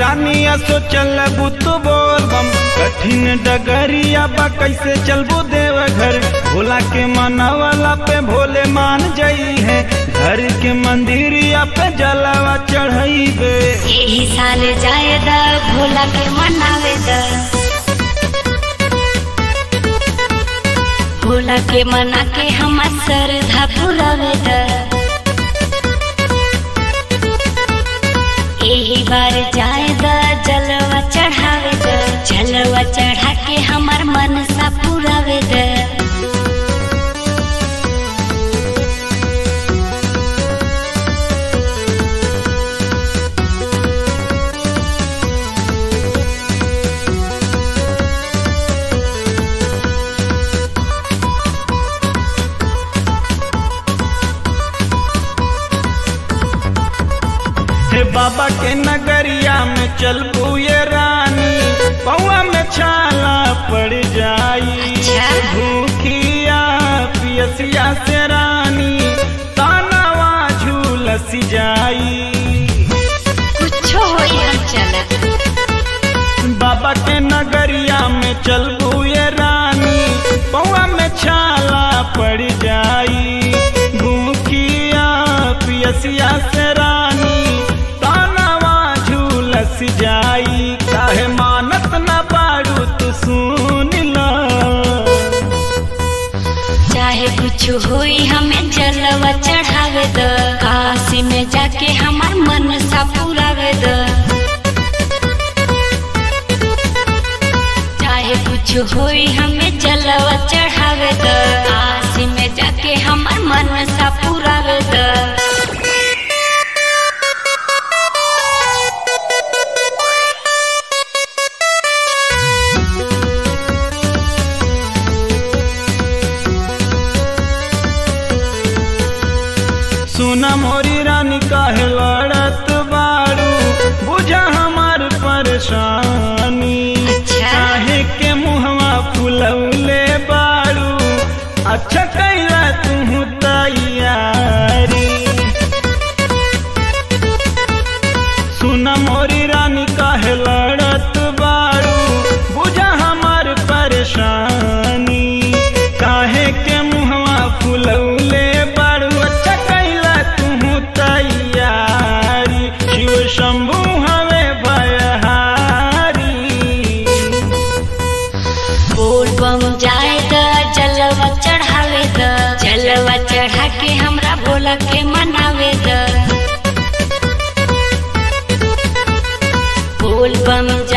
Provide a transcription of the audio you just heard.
रानी असो चलबू तो बोल बम कठिन डगरिया बा कैसे चलबू देव घर भोला के मनवाला पे भोले मान जाई है घर के मंदिरिया पे जलावा चढ़ाई बे यही साल जाए द भोला के मनावे द भोला के मना के हमार श्रद्धा पुरावे द यही बार जाए द जलवा चढ़ावे द जलवा चढ़ा के हमार मन सा पुरावे द हे बाबा के नगरिया में चलबू ये रानी पौआ में छाला पड़ जाई अच्छा। भूखिया पियसिया से रानी तानावा झूलसी जाई कुछो होई हम चलत बाबा के नगरिया में चलबू ये रानी पौआ में छाला पड़ जाई भूखिया पियसिया से रानी तानावा झूलस जाई काहे मानत न पाड़ू तू सुन ला चाहे कुछ होई हमें जलवा चढ़ावे द काशी में जाके हमार मन सा पुरावे द चाहे कुछ होई हमें जलवा चढ़ावे द काशी में जाके हमार मन सा पुरावे द सुना मोरी रानी काहे लड़त बाड़ू बुझा हमार परेशानी अच्छा। काहे के मुहवा फुलौले बाड़ू अच्छा कैला तू तैयारी सुना मोरी रानी काहे लड़त बाड़ू बुझा हमार परेशानी काहे के मुहवा फुलौले बाड़ू अच्छा कैला तू तैयारी शिव शंभु हवे भयहारी बोल बम जाए द जलवा चढ़ावे द जलवा चढ़ा के हमरा भोला के मनावे द बोल बम